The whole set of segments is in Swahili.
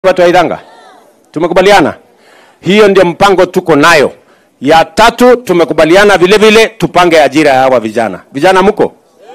watu wa Idhanga? Tumekubaliana, hiyo ndio mpango tuko nayo. Ya tatu tumekubaliana vile vile tupange ajira ya hawa vijana. Vijana mko?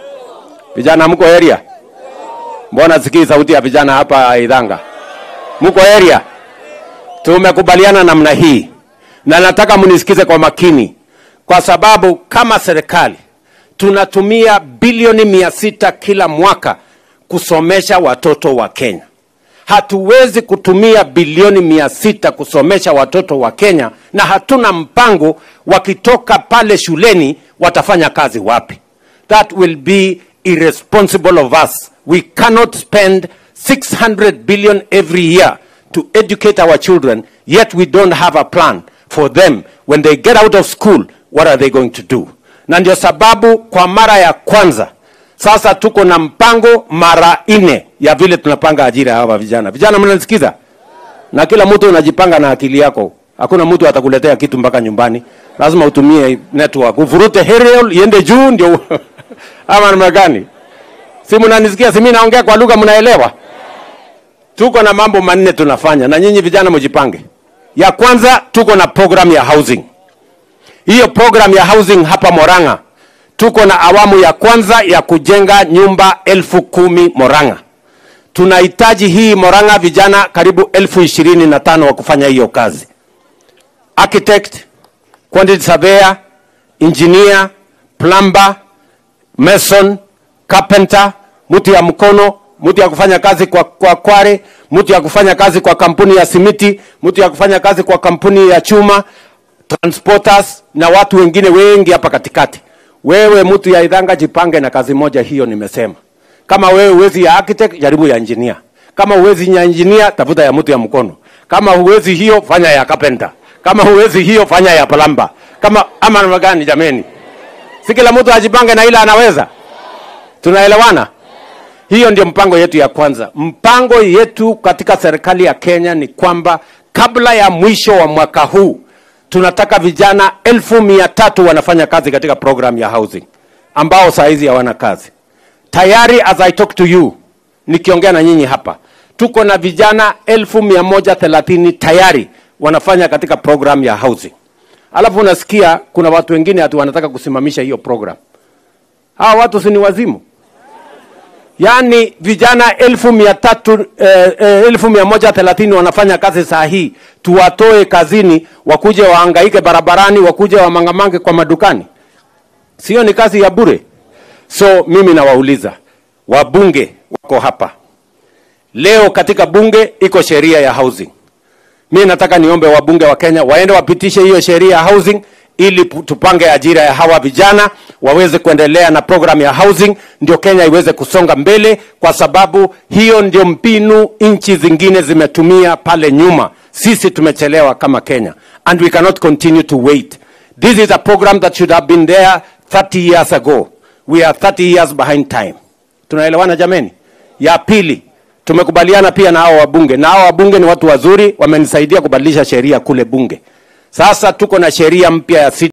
Vijana mko area? Mbona sikii sauti ya vijana hapa Idhanga? Mko area? Tumekubaliana namna hii, na nataka mnisikize kwa makini, kwa sababu kama serikali tunatumia bilioni mia sita kila mwaka kusomesha watoto wa Kenya. Hatuwezi kutumia bilioni mia sita kusomesha watoto wa Kenya na hatuna mpango wakitoka pale shuleni watafanya kazi wapi. That will be irresponsible of us. We cannot spend 600 billion every year to educate our children, yet we don't have a plan for them when they get out of school, what are they going to do? Na ndio sababu kwa mara ya kwanza sasa tuko na mpango mara nne ya vile tunapanga ajira ya hawa vijana. Vijana, mnanisikiza? Na kila mtu unajipanga na akili yako. Hakuna mtu atakuletea kitu mpaka nyumbani, lazima utumie network, uvurute aerial iende juu, ndio ama namna gani? Si mnanisikia? Si mimi naongea kwa lugha mnaelewa? Tuko na mambo manne tunafanya, na nyinyi vijana mjipange. Ya kwanza tuko na program ya housing. Hiyo program ya housing hapa Moranga tuko na awamu ya kwanza ya kujenga nyumba elfu kumi Moranga. Tunahitaji hii Moranga vijana karibu elfu ishirini na tano wa kufanya hiyo kazi, architect, quantity surveyor, engineer, plumber, mason, carpenter, mtu ya mkono, mtu ya kufanya kazi kwa, kwa kware, mtu ya kufanya kazi kwa kampuni ya simiti, mtu ya kufanya kazi kwa kampuni ya chuma, transporters na watu wengine wengi hapa katikati. Wewe mtu ya Idhanga, jipange na kazi moja hiyo nimesema. Kama wewe uwezi ya architect, jaribu ya engineer. Kama uwezi ya engineer, tafuta ya mtu ya mkono. Kama huwezi hiyo, fanya ya carpenter. Kama huwezi hiyo, fanya ya plumber. Kama ama namna gani jameni? Si kila mtu ajipange na ile anaweza. Tunaelewana? Hiyo ndio mpango yetu ya kwanza. Mpango yetu katika serikali ya Kenya ni kwamba kabla ya mwisho wa mwaka huu tunataka vijana elfu mia tatu wanafanya kazi katika program ya housing ambao saa hizi hawana kazi tayari. As I talk to you, nikiongea na nyinyi hapa, tuko na vijana elfu mia moja thelathini tayari wanafanya katika program ya housing. Alafu unasikia kuna watu wengine hatu wanataka kusimamisha hiyo program. Hawa watu si ni wazimu? Yaani vijana elfu mia tatu eh, eh, elfu mia moja thelathini wanafanya kazi saa hii, tuwatoe kazini, wakuje wahangaike barabarani, wakuje wamangamange kwa madukani? Sio ni kazi ya bure? So mimi nawauliza wabunge wako hapa leo, katika bunge iko sheria ya housing. Mi nataka niombe wabunge wa Kenya waende wapitishe hiyo sheria ya housing ili tupange ajira ya hawa vijana waweze kuendelea na program ya housing, ndio Kenya iweze kusonga mbele, kwa sababu hiyo ndio mbinu nchi zingine zimetumia pale nyuma. Sisi tumechelewa kama Kenya, and we cannot continue to wait. This is a program that should have been there 30 years ago. We are 30 years behind time. Tunaelewana jameni? Ya pili, tumekubaliana pia na hao wabunge, na hao wabunge ni watu wazuri, wamenisaidia kubadilisha sheria kule bunge. Sasa tuko na sheria mpya ya